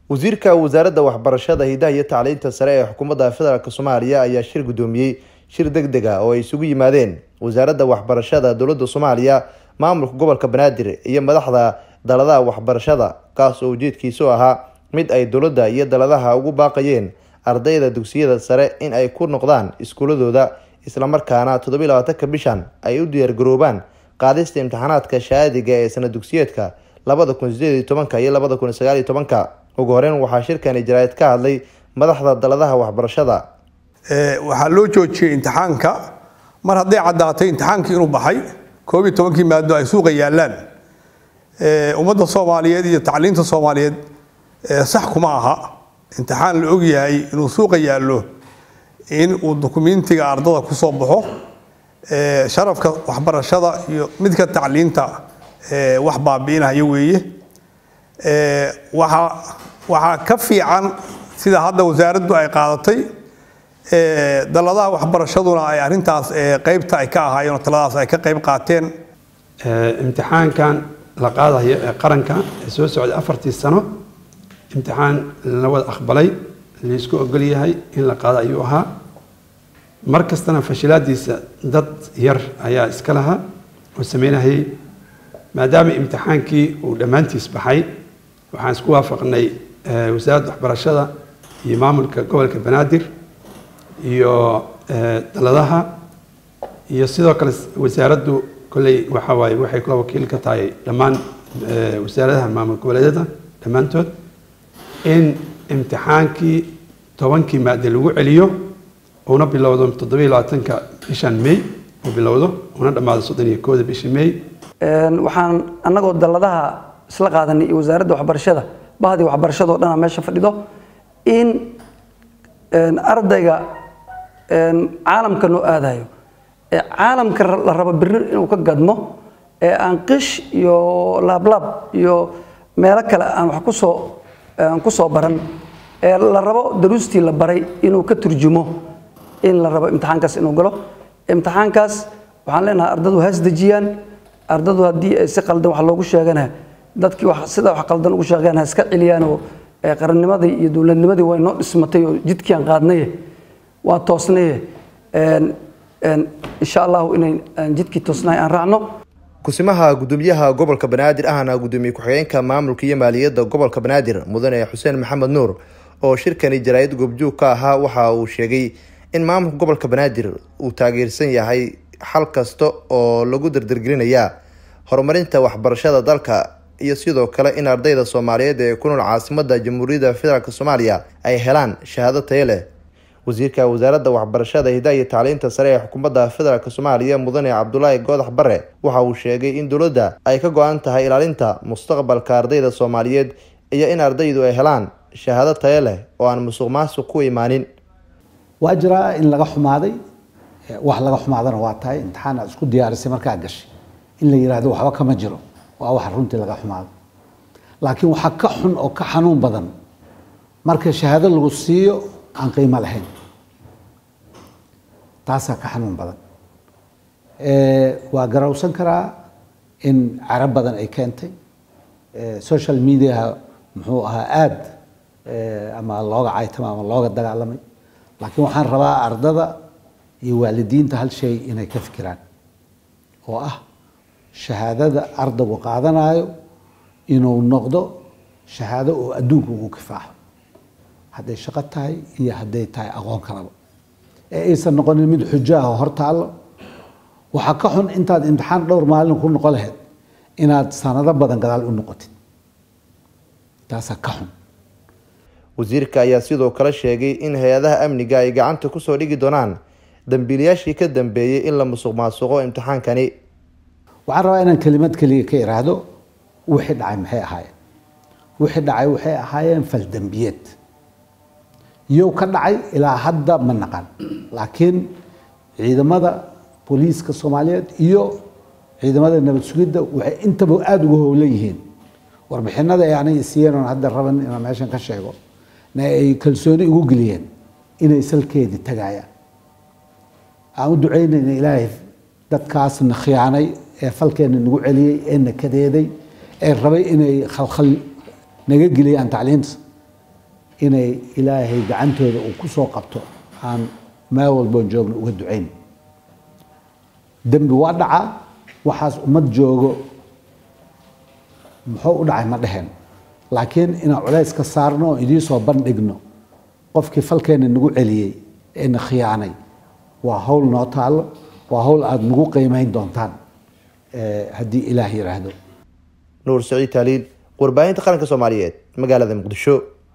wasiirka wasaaradda waxbarashada hidaha iyo tacliinta sare ee xukuumadda federaalk soomaaliya ayaa shir guddoomiyey shir deg deg a oo ay isugu yimaadeen wasaaradda waxbarashada dowladda soomaaliya maamulka gobolka banaadir iyo madaxda daladaha waxbarashada kaas oo ujeedkiisu ahaa mid ay dowladda iyo daladaha ugu baaqayeen ardayda dugsiyada sare in ay ku noqdaan iskuuladooda islamarkaana toddobiyi labaatanka bishan ay u diyaargaroobaan qaadista imtixaanaadka shahaadiga ee sana dugsiyeedka labada kun sideed iyo tobanka iyo labada kun sagaal iyo tobanka ugu horeyn waxaa shirkani jaraa'id ka hadlay madaxda daladaha waxbarashada waxaa loo joojiyey imtixaanka mar hadday caddaatay imtixaankii inuu baxay koob iyo tobankii maado ay suuqa yaallaan ummadda soomaaliyeed iyo tacliinta soomaaliyeed sax kuma aha imtixaan la ogyahay inuu suuqa yaallo in uu dukumentiga ardada ku soo baxo sharafka waxbarashada iyo midka tacliinta wax baabi'inaya weeye waxaa waxaa ka fiican sida hadda wasaaraddu ay qaadatay daladaha waxbarashaduna ay arintaas qeybta ay ka ahaayeen oo taladaas ay ka qeyb qaateen imtixaankan la qaadayo ee qaranka ee soo socday afartii sano imtixaan la wada aqbalay laysku ogol yahay in la qaado ayuu ahaa mar kastana fashilaadiisa dad yar ayaa iska lahaa oo sameynayay maadaama imtixaankii uu dhammaantiis baxay waxaan isku waafaqnay wasaaradda waxbarashada iyo maamulka gobolka banaadir iyo daladaha iyo sidoo kale wasaaraddu kolley waxa waaye waxay kula wakiil ka tahay dhammaan wasaaradaha maamul goboleedyada dhammaantood in imtixaankii tobankii maade lagu celiyo una bilowdo toddobiyo labaatanka bishan may uu bilowdo una dhammaado soddon iyo kooda bisha may waxaan annagoo daladaha isla qaadanay iyo wasaaradda waxbarashada bahdii waxbarashado dhana meesha fadhido in ardayga caalamka noo aadayo ee caalamka la rabo biri inuu ka gadmo ee aan qish iyo laablaab iyo meelo kale aan wax kusoo aan ku soo baran ee la rabo daruustii la baray inuu ka turjumo in la rabo imtixaankaas inuu galo imtixaankaas waxaan leenahay ardadu haas dejiyaan ardadu haddii ay si qaldan wax loogu sheegana dadkii sida wax qaldan ugu sheegeen ha iska celiyaanoo qarannimadii iyo dowladnimadii way noo dhismatay oo jidkiiaan qaadnaye waa toosnaye insha allahu inay jidkii toosnahay aan raacno kusimaha gudoomiyaha gobolka banaadir ahna gudoomiye ku-xigeenka maamulka iyo maaliyadda gobolka banaadir mudane xuseen maxamed nuur oo shirkani jaraa'id goobjoog ka ahaa waxa uu sheegay in maamulka gobolka banaadir uu taageersan yahay xal kasta oo lagu dardargelinaya horumarinta waxbarashada dalka iyo sidoo kale in ardayda soomaaliyeed ee ku nool caasimada jamhuuriyadda federaalk soomaaliya ay helaan shahaado tayo leh wasiirka wasaaradda waxbarashada hidaha iyo tacliinta sare ee xukuumadda federaalk soomaaliya mudane cabdulaahi goodax bare waxa uu sheegay in dowladda ay ka go-an tahay ilaalinta mustaqbalka ardayda soomaaliyeed iyo in ardaydu ay helaan shahaado tayo leh oo aan musuq maasuq ku imaanin waa jiraa in laga xumaaday wax laga xumaadana waa tahay imtixaan aad isku diyaarisay markaa gashay in la yihahdo waxba kama jiro waa wax runtii laga xumaado laakiin waxaa ka xun oo ka xanuun badan marka shahaado lagu siiyo aan qiimo lahayn taasaa ka xanuun badan waa garawsan karaa in carab badan ay keentay social mediaha muxuu ahaa aada ama looga caytama ama looga dagaalamay laakiin waxaan rabaa ardada iyo waalidiinta hal shay inay ka fikiraan oo ah shahaadada ardaygu qaadanayo inuu noqdo shahaado oo adduunka ugu kifaaxo hadday shaqo tahay iyo hadday tahay aqoon kalaba ee aysan noqonin mid xujo ah oo hor taallo waxaa ka xun intaad imtixaan dhowr maalin ku noqon lahayd inaad sanado badan gadaal u noqotid taasaa ka xun wasiirka ayaa sidoo kale sheegay in hay-adaha amniga ay gacanta kusoo dhigi doonaan dambiilayaashii ka dambeeyey in la musuq maasuqo imtixaankani waxaan rabaa inaan kelimad keliya ka iraahdo wixii dhacay maxay ahaayeen wixii dhacay waxay ahaayeen faldambiyeed iyow ka dhacay ilaa hadda ma naqan laakiin ciidamada booliiska soomaaliyeed iyo ciidamada nabad sugidda waxay intaba aada uga howlan yihiin warbixinada ay anay siiyeen oon hadda raban inaan meeshan ka sheego na ay kalsooni ugu geliyeen inay salkeedii tagayaan aan u ducaynayna ilaahay dadkaasna khiyaanay ee falkeena nagu celiyey ee na kadeeday ee rabay inay khalkhal naga geliyaan tacliinta inay ilaahay gacantooda uu ku soo qabto aan meel walboon joogno uga ducayn dembi waa dhacaa waxaas ummad joogo muxuu u dhacay ma dheheen laakiin inaan culays ka saarno oo idiin soo bandhigno qofkii falkeena nagu celiyey ee na khiyaanay waa hawl noo taallo waa hawl aada nagu qiimeyn doontaan haddii ilaah yidhaahdo nuur saciid taaliil warbaahinta qaranka soomaaliyeed magaalada muqdisho